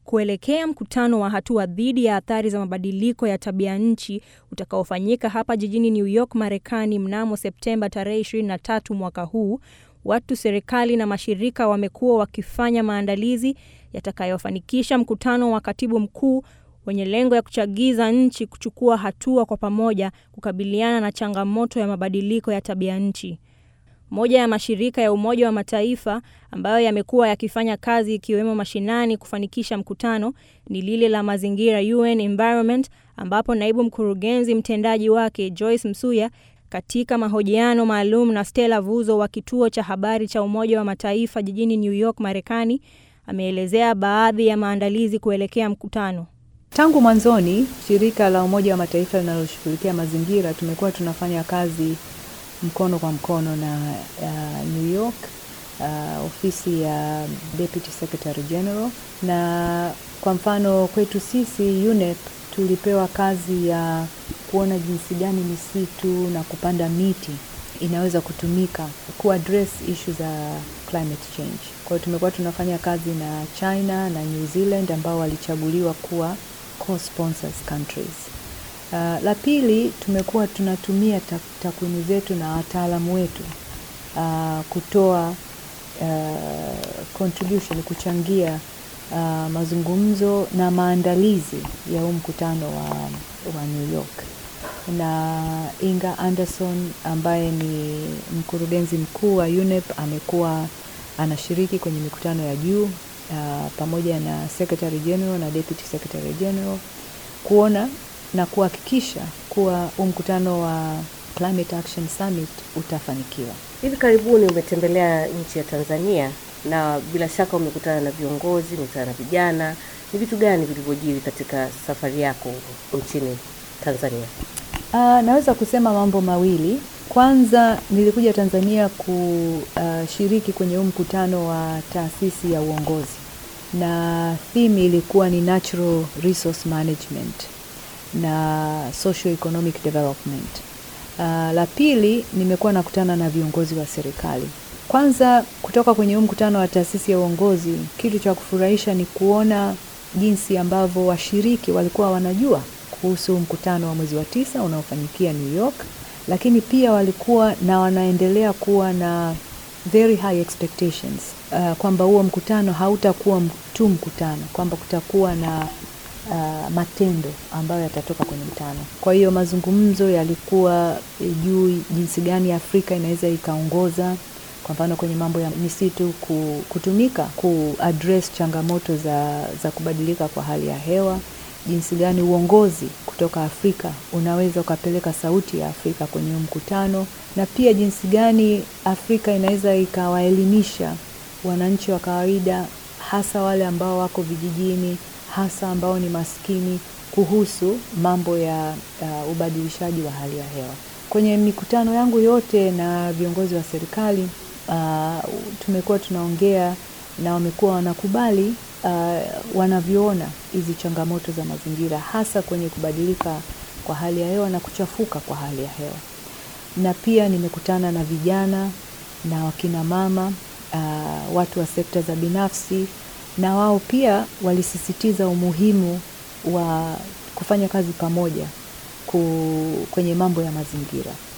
kuelekea mkutano wa hatua dhidi ya athari za mabadiliko ya tabia nchi utakaofanyika hapa jijini New York, Marekani mnamo Septemba tarehe 23 mwaka huu, watu, serikali na mashirika wamekuwa wakifanya maandalizi yatakayofanikisha mkutano wa katibu mkuu wenye lengo ya kuchagiza nchi kuchukua hatua kwa pamoja kukabiliana na changamoto ya mabadiliko ya tabia nchi. Moja ya mashirika ya Umoja wa Mataifa ambayo yamekuwa yakifanya kazi ikiwemo mashinani kufanikisha mkutano ni lile la mazingira UN Environment, ambapo naibu mkurugenzi mtendaji wake Joyce Msuya katika mahojiano maalum na Stella Vuzo wa kituo cha habari cha Umoja wa Mataifa jijini New York, Marekani, ameelezea baadhi ya maandalizi kuelekea mkutano. Tangu mwanzoni, shirika la Umoja wa Mataifa linaloshughulikia mazingira tumekuwa tunafanya kazi mkono kwa mkono na uh, New York uh, ofisi ya Deputy Secretary General, na kwa mfano kwetu sisi UNEP tulipewa kazi ya kuona jinsi gani misitu na kupanda miti inaweza kutumika ku address issue za climate change. Kwa hiyo tumekuwa tunafanya kazi na China na New Zealand ambao walichaguliwa kuwa co-sponsors countries. Uh, la pili tumekuwa tunatumia takwimu zetu na wataalamu wetu uh, kutoa uh, contribution kuchangia uh, mazungumzo na maandalizi ya huu mkutano wa, wa New York na Inga Anderson ambaye ni mkurugenzi mkuu wa UNEP amekuwa anashiriki kwenye mikutano ya juu uh, pamoja na Secretary General na Deputy Secretary General kuona na kuhakikisha kuwa huu mkutano wa Climate Action Summit utafanikiwa. Hivi karibuni umetembelea nchi ya Tanzania na bila shaka umekutana na viongozi, umekutana na vijana. Ni vitu gani vilivyojiri katika safari yako nchini Tanzania? Uh, naweza kusema mambo mawili. Kwanza nilikuja Tanzania kushiriki uh, kwenye huu mkutano wa taasisi ya uongozi na theme ilikuwa ni natural resource management na socio economic development. Uh, la pili nimekuwa nakutana na viongozi wa serikali. Kwanza kutoka kwenye huu mkutano wa taasisi ya uongozi, kitu cha kufurahisha ni kuona jinsi ambavyo washiriki walikuwa wanajua kuhusu mkutano wa mwezi wa tisa unaofanyikia New York, lakini pia walikuwa na wanaendelea kuwa na very high expectations uh, kwamba huo mkutano hautakuwa tu mkutano, kwamba kutakuwa na uh, matendo ambayo yatatoka kwenye mkutano. Kwa hiyo mazungumzo yalikuwa juu jinsi gani Afrika inaweza ikaongoza kwa mfano kwenye mambo ya misitu kutumika ku address changamoto za, za kubadilika kwa hali ya hewa, jinsi gani uongozi kutoka Afrika unaweza ukapeleka sauti ya Afrika kwenye mkutano, na pia jinsi gani Afrika inaweza ikawaelimisha wananchi wa kawaida, hasa wale ambao wako vijijini, hasa ambao ni maskini, kuhusu mambo ya uh, ubadilishaji wa hali ya hewa. Kwenye mikutano yangu yote na viongozi wa serikali uh, tumekuwa tunaongea na wamekuwa wanakubali uh, wanavyoona hizi changamoto za mazingira hasa kwenye kubadilika kwa hali ya hewa na kuchafuka kwa hali ya hewa. Na pia nimekutana na vijana na wakina mama uh, watu wa sekta za binafsi, na wao pia walisisitiza umuhimu wa kufanya kazi pamoja ku, kwenye mambo ya mazingira.